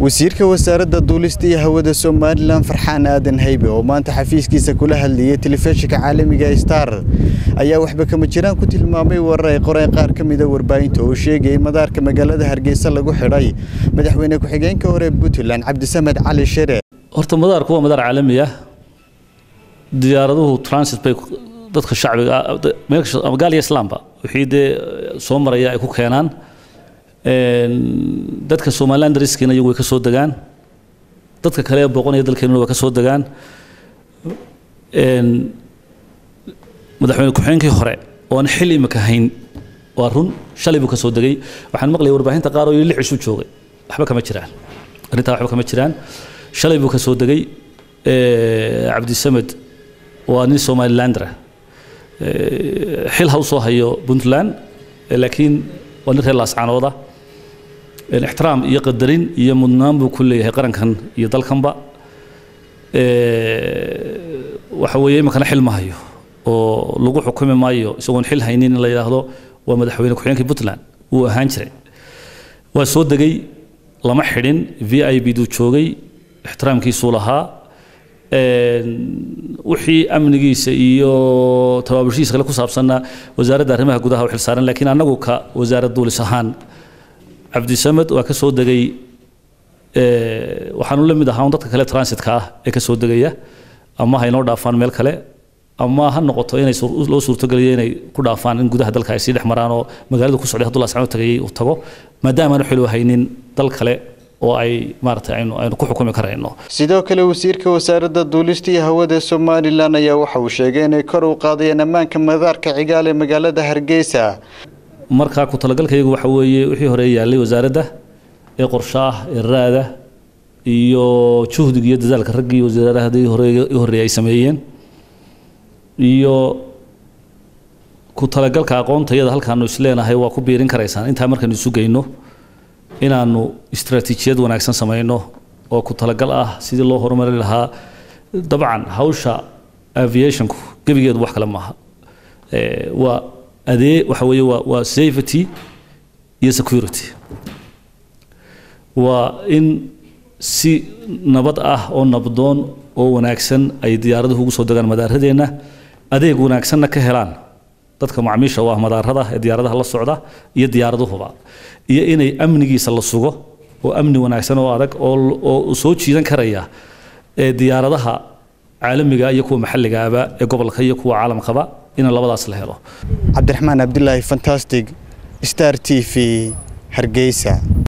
wasiirka wasaaradda duulista iyo hawada somalilan farxaan aadan haybe oo maanta xafiiskiisa kula hadlayay telefishinka caalamiga star ayaa waxba kama jiraan ku tilmaamay warar ay qoreen qaar ka mida warbaahinta oo sheegaya in madaarka magaalada hargeysa lagu xidhay madaxweyne ku-xigeenka hore puntland cabdisamed cali shere horta madaarku waa madaar caalami ah diyaaraduhu transit bay dadka shacbiga ama gaal iyo islaamba wixii dee soo maraya ay ku keenaan dadka somaliland riskiina iyagu way ka soo degaan dadka kale ee booqanaya dalkeenuna waa ka soo degaan madaxweyne ku-xigeenkii hore oo aan xil imika hayn waa run shalay buu ka soo degay waxaan maqlayay warbaahinta qaar oo lix isu joogay waxba kama jiraan arrintaa waxba kama jiraan shalay buu ka soo degay cabdisamed waa nin somalilandra xil ha u soo hayo puntland laakiin waa nin reer laascanooda ixtiraam iyo qadarin iyo mudnaan buu ku leeyahay qarankan iyo dalkanba waxa weeye iminkana xil ma hayo oo lagu xukumi maayo isagoon xil haynin in la yidhaahdo waa madaxweyne ku-xigeenkii puntland wuu ahaan jiray waa soo degay lama xidhin v i b duu joogay ixtiraamkiisuu lahaa wixii amnigiisa iyo tabaabushihiisa kale ku saabsanna wasaaradda arrimaha gudaha u xilsaaran laakiin annagu ka wasaarad duulis ahaan cabdisamed waa ka soo degay waxaanu la mid ahaa dadka kale transitka ah ee ka soo degaya ama ha inoo dhaafaan meel kale ama ha noqoto inay loo suurtogeliyo inay ku dhaafaan in gudaha dalka ay sii dhex maraan oo magaalada ku socday hadduu laascano tagayay uu tago maadaama aanu xil haynin dal kale oo ay maaragtay aynu aynu ku xukumi karayno sidoo kale wasiirka wasaaradda duulista iyo hawada somalilan ayaa waxa uu sheegay inay kor u qaadayeen ammaanka madaarka cigaal ee magaalada hargeysa markaa ku talagalkayagu waxa weeye wixii hore yaallay wasaaradda ee qorshaah ee raada iyo juhdiga iyo dadaalka raggii wasaarahadii hore i horreeyay ay sameeyeen iyo ku talagalka aqoontayada halkaanu isleenahay waa ku biirin karaysaan intaa markaynu isu geyno inaanu istaraatiijiyad wanaagsan samayno oo ku talagal ah sidii loo horumari lahaa dabcan hawsha aviationku gebigeedu wax kale maaha waa adee waxa weeye waa waa safety iyo security waa in si nabad ah oo nabdoon oo wanaagsan ay diyaaraduhu ugu soo degaan madaaradeenna adeeg wanaagsanna ka helaan dadka macmiisha u ah madaarada ee diyaaradaha la socda iyo diyaaraduhuba iyo inay amnigiisa la sugo oo amni wanaagsan oo adag oo soo jiidan karaya ee diyaaradaha caalamiga iyo kuwa maxalligaaba ee gobolka iyo kuwa caalamkaba in labadaas la helo cabdiraxmaan cabdilaahi fantastic star t v hargeysa